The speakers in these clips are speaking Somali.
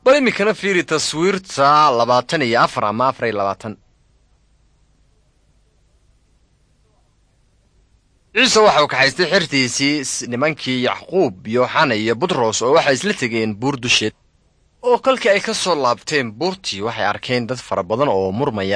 bal iminkana fiiri taswiirta labaatan iyo afar ama afar iyo labaatan ciise waxa uu kaxaystay xertiisii nimankii yacquub yooxana iyo butros oo waxay isla tegeen buur dusheed oo kolkii ay ka soo laabteen buurtii waxay arkeen dad fara badan oo murmaya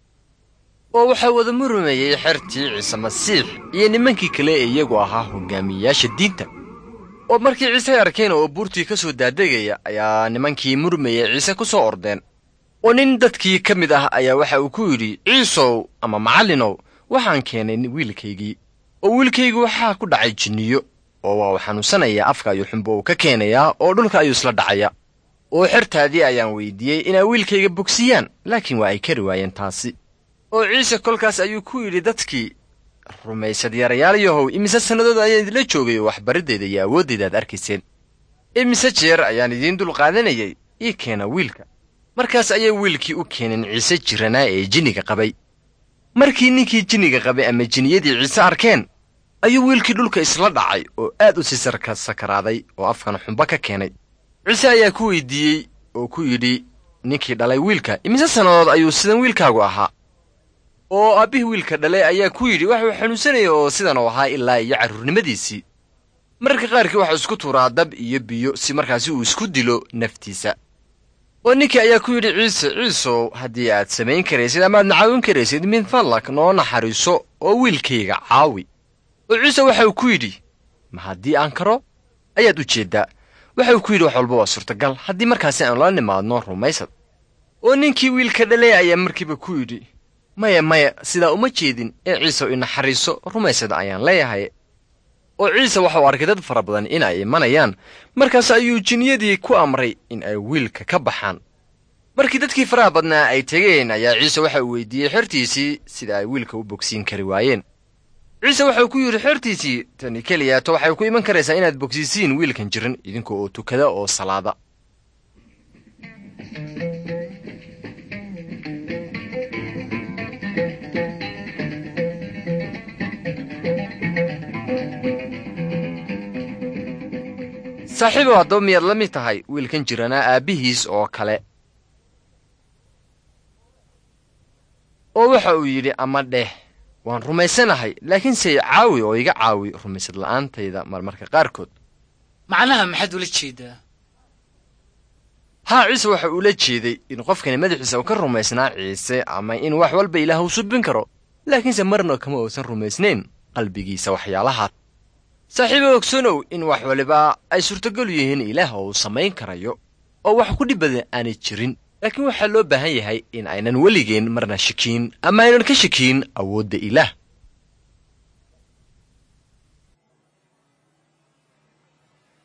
oo waxaa wada murmayey xertii ciise masiix iyo nimankii kale ee iyagu ahaa hogaamiyeyaasha diinta oo markii ciise ay arkeen oo buurtii ka soo daadegaya ayaa nimankii murmayey ciise ku soo ordeen oo nin dadkii ka mid ah ayaa waxa uu ku yidhi ciisow ama macallinow waxaan keenay wiilkaygii oo wiilkaygu waxaa ku dhacay jinniyo oo waa uu xanuunsanayaa afka ayuu xumbo uu ka keenayaa oo dhulka ayuu isla dhacaya oo xertaadii ayaan weydiiyey inay wiilkayga bogsiyaan laakiin waa ay kari waayeen taasi oo ciise kolkaas ayuu ku yidhi dadkii rumaysad yarayaalayahow imise sannadood ayaan idinla joogay oo waxbariddeeda iyo awooddeeda aad arkayseen imise jeer ayaan idiin dul qaadanayay ii keena wiilka markaas ayay wiilkii u keeneen ciise jiranaa ee jinniga qabay markii ninkii jinniga qabay ama jinniyadii ciise arkeen ayuu wiilkii dhulka isla dhacay oo aad u sii sarka sakaraaday oo afkana xumbo ka keenay ciise ayaa ku weydiiyey oo ku yidhi ninkii dhalay wiilka imise sannadood ayuu sidan wiilkaagu ahaa oo aabbihii wiilka dhalay ayaa ku yidhi waxuu xanuunsanaya oo sidan uu ahaa ilaa iyo carruurnimadiisii mararka qaarkii waxuu isku tuuraa dab iyo biyo si markaasi uu isku dilo naftiisa oo ninkii ayaa ku yidhi ciise ciisow haddii aad samayn karaysid ama aad nacaawin karaysid min fadlak noo naxariiso oo wiilkayga caawi oo ciise waxauu ku yidhi ma haddii aan karo ayaad u jeeddaa waxauu ku yidhi wax walba waa suurtagal haddii markaasi aanu la nimaadno rumaysad oo ninkii wiilka dhalay ayaa markiiba ku yidhi maya maya sidaa uma jeedin ee ciisew inaxariiso rumaysad ayaan leeyahay oo ciise waxauu arkay dad fara badan in ay imanayaan markaas ayuu jinniyadii ku amray in ay wiilka ka baxaan markii dadkii faraha badnaa ay tegeen ayaa ciise waxa uu weydiiyey xertiisii sida ay wiilka u bogsiin kari waayeen ciise waxauu ku yidhi xertiisii tani keliyaato waxay ku iman karaysaa inaad bogsiisiin wiilkan jiran idinka oo tukada oo salaada saaxiibow haddaba miyaad la mid tahay wiilkan jiranaa aabbihiis oo kale oo waxa uu yidhi ama dheh waan rumaysanahay laakiinse caawi oo iga caawi rumaysad la'aantayda marmarka qaarkood macnaha maxaad ula jeedaa haa ciise waxa uula jeeday in qofkani madaxiisa uu ka rumaysnaa ciise ama in wax walba ilaah uu subin karo laakiinse marna kama uusan rumaysnayn qalbigiisa waxyaalahaas saaxiibo ogsanow in wax waliba ay suurtagalu yihiin ilaah uu samayn karayo oo wax ku dhib badan aanay jirin laakiin waxaa loo baahan yahay in aynan weligeen marna shakiin ama aynan ka shakiin awoodda ilaah